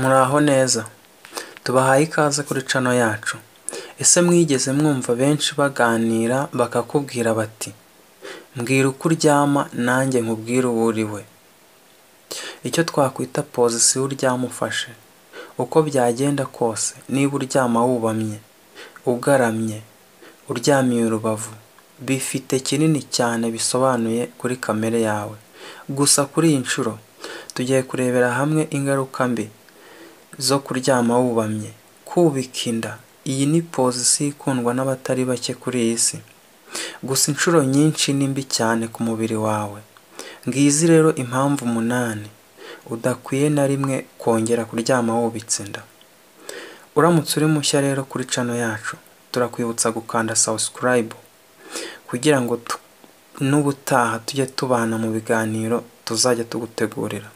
Muraho neza tubahaye ikaze kuri cano yacu, ese mwigeze mwumva benshi baganira bakakubwira bati mbwira uko uryama nanjye nkubwire uwo uriwe icyo twakwita pozisiyo uryama ufashe uko byagenda kose niba uryama wubamye, ugaramye, uryamiye urubavu bifite kinini cyane bisobanuye kuri kamere yawe, gusa kuri iyi nshuro tugiye kurebera hamwe ingaruka mbi zo kuryama wubamye, kubika inda iyi ni pozisiyo ikundwa n'abatari bake kuri iyi si, gusa inshuro nyinshi ni mbi cyane ku mubiri wawe, ngizi rero impamvu umunani udakwiye na rimwe kongera kuryama wubitse inda, uramutse uri mushya rero kuri cano yacu turakwibutsa gukanda sawusikayibe kugira ngo n'ubutaha tujye tubana mu biganiro tuzajya tugutegurira,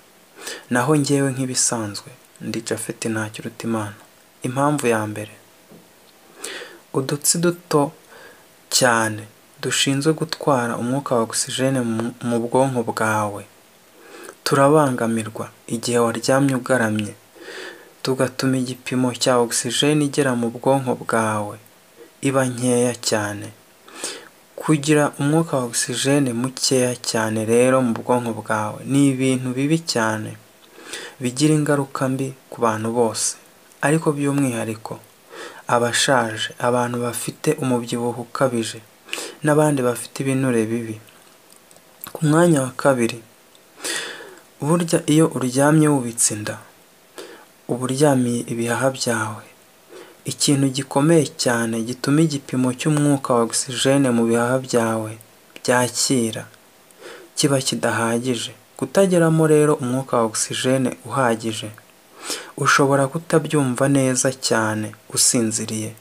naho njyewe nk'ibisanzwe ndi Japhet Ntakirutimana, impamvu ya mbere udutsi duto cyane dushinzwe gutwara umwuka wa ogisijene mu bwonko bwawe turabangamirwa igihe waryamye ugaramye, tugatuma igipimo cya ogisijene igera mu bwonko bwawe iba nkeya cyane, kugira umwuka wa ogisijene mukeya cyane rero mu bwonko bwawe ni ibintu bibi cyane bigira ingaruka mbi ku bantu bose, ariko by'umwihariko abashaje, abantu bafite umubyibuho ukabije n'abandi bafite ibinure bibi, ku mwanya wa kabiri burya iyo uryamye wubitse inda uba uryamiye ibihaha byawe, ikintu gikomeye cyane gituma igipimo cy'umwuka wa ogisijene mu bihaha byawe byakira kiba kidahagije, kutageramo rero umwuka wa ogisijene uhagije ushobora kutabyumva neza cyane usinziriye,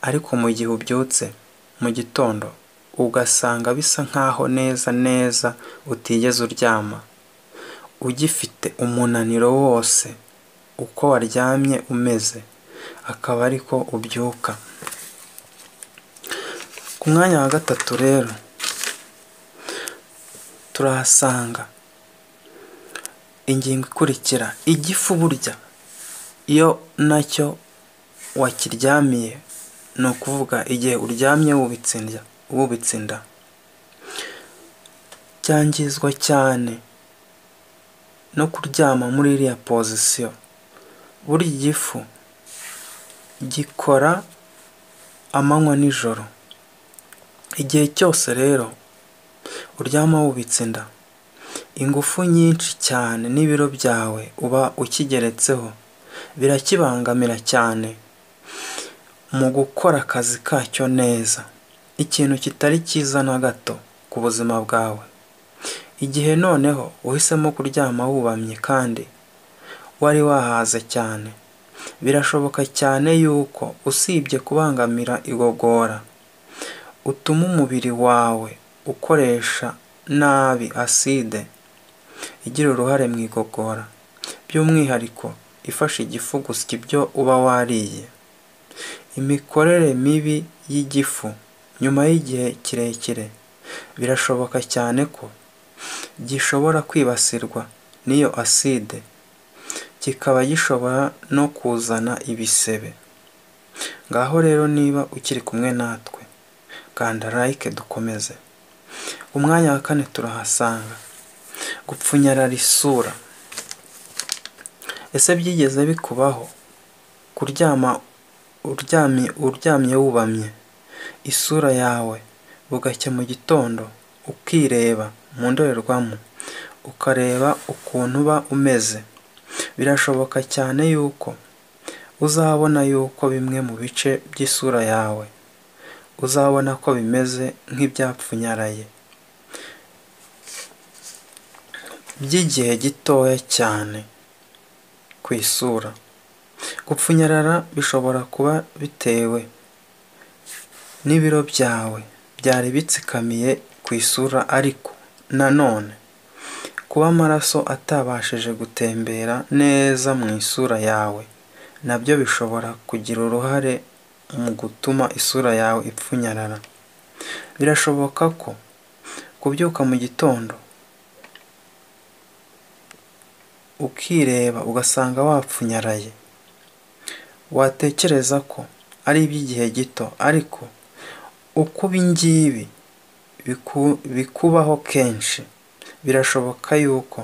ariko mu gihe ubyutse mu gitondo ugasanga bisa nkaho neza neza utigeze uryama, ugifite umunaniro wose uko waryamye umeze akaba ariko ubyuka, ku mwanya wa gatatu rero turahasanga ingingo ikurikira igifu burya iyo nacyo wakiryamiye ni ukuvuga igihe uryamye wubitse inda cyangizwa cyane no kuryama muri iriya pozisiyo, burya igifu gikora amanywa n'ijoro, igihe cyose rero uryama wubitse inda ingufu nyinshi cyane n'ibiro byawe uba ukigeretseho birakibangamira cyane mu gukora akazi kacyo neza, ikintu kitari cyiza na gato ku buzima bwawe, igihe noneho uhisemo kuryama wubamye kandi wari wahaze cyane, birashoboka cyane yuko usibye kubangamira igogora utuma umubiri wawe ukoresha nabi aside igira uruhare mu igogora, by'umwihariko ifasha igifu gusya ibyo uba wariye, imikorere mibi y'igifu nyuma y'igihe kirekire birashoboka cyane ko gishobora kwibasirwa n'iyo aside kikaba gishobora no kuzana ibisebe, ngaho rero niba ukiri kumwe natwe kanda like dukomeze, umwanya wa kane turahasanga gupfunyarara isura, ese byigeze bikubaho kuryama uryamye wubamye isura yawe bugacya mu gitondo ukireba mu ndorerwamo ukareba ukuntu uba umeze, birashoboka cyane yuko uzabona yuko bimwe mu bice by'isura yawe uzabona ko bimeze nk'ibyapfunyaraye by'igihe gitoya cyane ku isura, gupfunyarara bishobora kuba bitewe n'ibiro byawe byari bitsikamiye ku isura, ariko nanone kuba amaraso atabashije gutembera neza mu isura yawe nabyo bishobora kugira uruhare mu gutuma isura yawe ipfunyarara, birashoboka ko kubyuka mu gitondo ukireba ugasanga wapfunyaraye watekereza ko ari iby'igihe gito ariko uko ibi ngibi bikubaho kenshi birashoboka yuko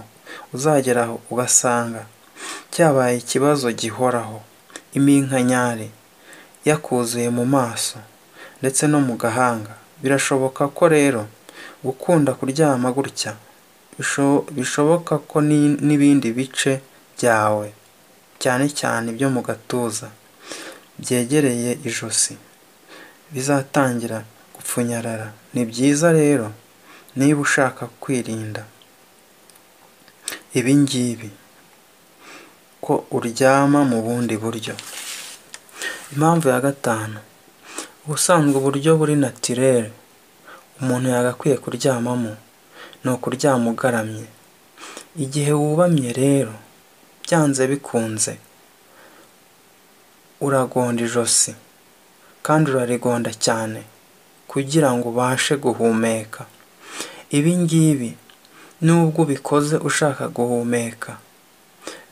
uzagera aho ugasanga cyabaye ikibazo gihoraho iminkanyari yakuzuye mu maso ndetse no mu gahanga birashoboka ko rero gukunda kuryama gutya bishoboka ko n'ibindi bice byawe cyane cyane ibyo mu gatuza byegereye ijosi bizatangira gupfunyarara ni byiza rero niba ushaka kwirinda ibi ngibi ko uryama mu bundi buryo impamvu ya gatanu ubusanzwe uburyo buri natirere umuntu yagakwiye kuryamamo ni ukuryama ugaramye igihe wubamye rero byanze bikunze uragonda ijosi kandi urarigonda cyane kugira ngo ubashe guhumeka ibi ngibi nubwo ubikoze ushaka guhumeka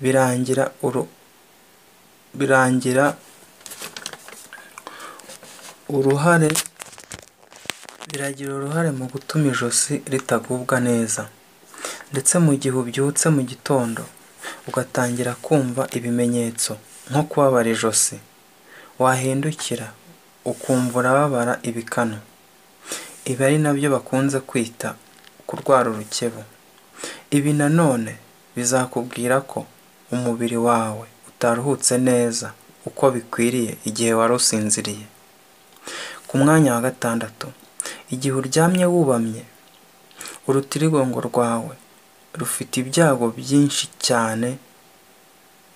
birangira birangira uruhare biragira uruhare mu gutuma ijosi ritagubwa neza ndetse mu gihe ubyutse mu gitondo ugatangira kumva ibimenyetso nko kubabara ijosi wahindukira ukumva urababara ibikanu ibi ari nabyo bakunze kwita kurwara urukebu ibi nanone bizakubwira ko umubiri wawe utaruhutse neza uko bikwiriye igihe wari usinziriye ku mwanya wa gatandatu igihe uryamye wubamye urutirigongo rwawe rufite ibyago byinshi cyane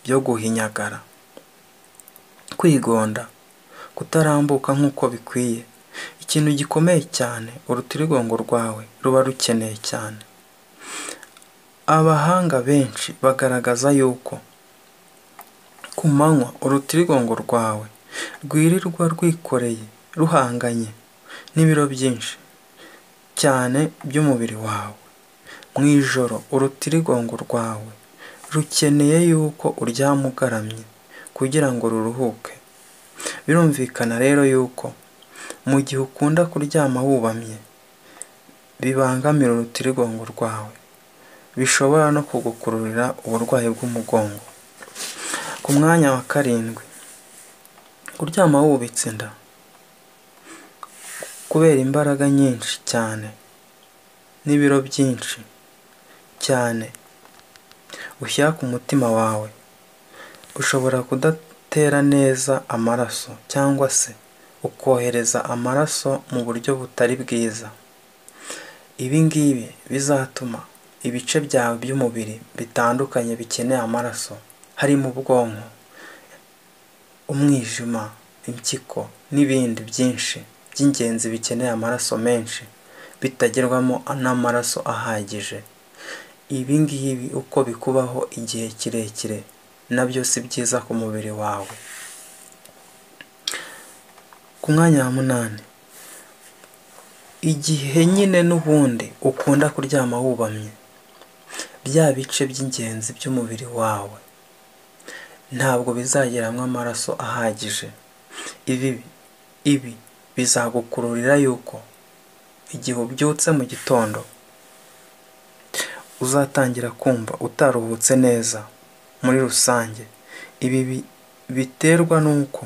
byo guhinyagara kwigonda kutarambuka nk'uko bikwiye ikintu gikomeye cyane urutirigongo rwawe ruba rukeneye cyane abahanga benshi bagaragaza yuko ku manywa urutirigongo rwawe rwirirwa rwikoreye ruhanganye n'ibiro byinshi cyane by'umubiri wawe mu ijoro urutirigongo rwawe rukeneye yuko uryama ugaramye kugira ngo ruruhuke birumvikana rero yuko mu gihe ukunda kuryama wubamye bibangamira urutirigongo rwawe bishobora no kugukururira uburwayi bw'umugongo ku mwanya wa karindwi kuryama wubitse inda kubera imbaraga nyinshi cyane n'ibiro byinshi cyane ushyira ku mutima wawe ushobora kudatera neza amaraso cyangwa se ukohereza amaraso mu buryo butari bwiza ibi ngibi bizatuma ibice byawe by'umubiri bitandukanye bikeneye amaraso harimo ubwonko umwijima impyiko n'ibindi byinshi by'ingenzi bikeneye amaraso menshi bitagerwamo n'amaraso ahagije ibi ngibi uko bikubaho igihe kirekire nabyo si byiza ku mubiri wawe ku mwanya wa munani igihe nyine n'ubundi ukunda kuryama wubamye bya bice by'ingenzi by'umubiri wawe ntabwo bizageramo amaraso ahagije ibi ibi bizagukururira yuko igihe ubyutse mu gitondo uzatangira kumva utaruhutse neza muri rusange ibi biterwa n'uko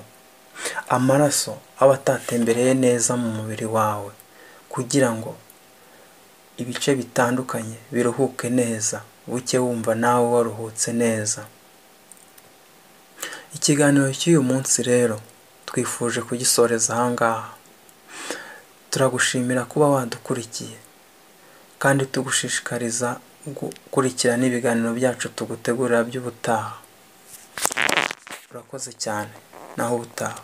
amaraso aba atatembereye neza mu mubiri wawe kugira ngo ibice bitandukanye biruhuke neza buke wumva nawe waruhutse neza ikiganiro cy'uyu munsi rero twifuje kugisoreza ahangaha turagushimira kuba wadukurikiye kandi tugushishikariza gukurikira n'ibiganiro byacu tugutegurira by'ubutaha urakoze cyane naho ubutaha